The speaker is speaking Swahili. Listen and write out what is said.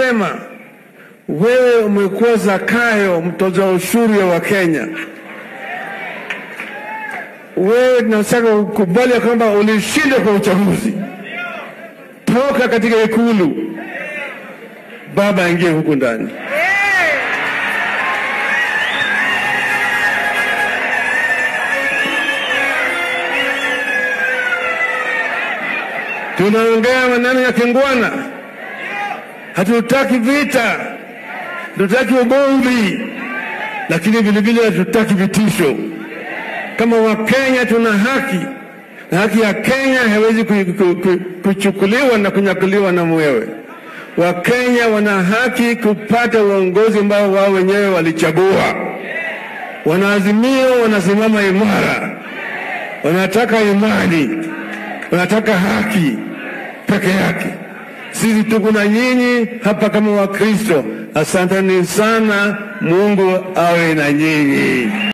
tunasema wewe umekuwa Zakayo, mtoza ushuru ya Wakenya. Wewe tunataka ukubali ya kwamba ulishinda kwa uchaguzi. Toka katika ikulu, baba aingie huku ndani. Tunaongea maneno ya kingwana, hatutaki vita, hatutaki ugomvi, lakini vilevile hatutaki vitisho. Kama Wakenya tuna haki na haki ya Kenya haiwezi ku- ku- ku- kuchukuliwa na kunyakuliwa na mwewe. Wakenya wana haki kupata uongozi ambao wao wenyewe walichagua. Wanaazimio wanasimama imara, wanataka imani, wanataka haki peke yake. Sisi tuko na nyinyi hapa kama Wakristo. Asanteni sana, Mungu awe na nyinyi.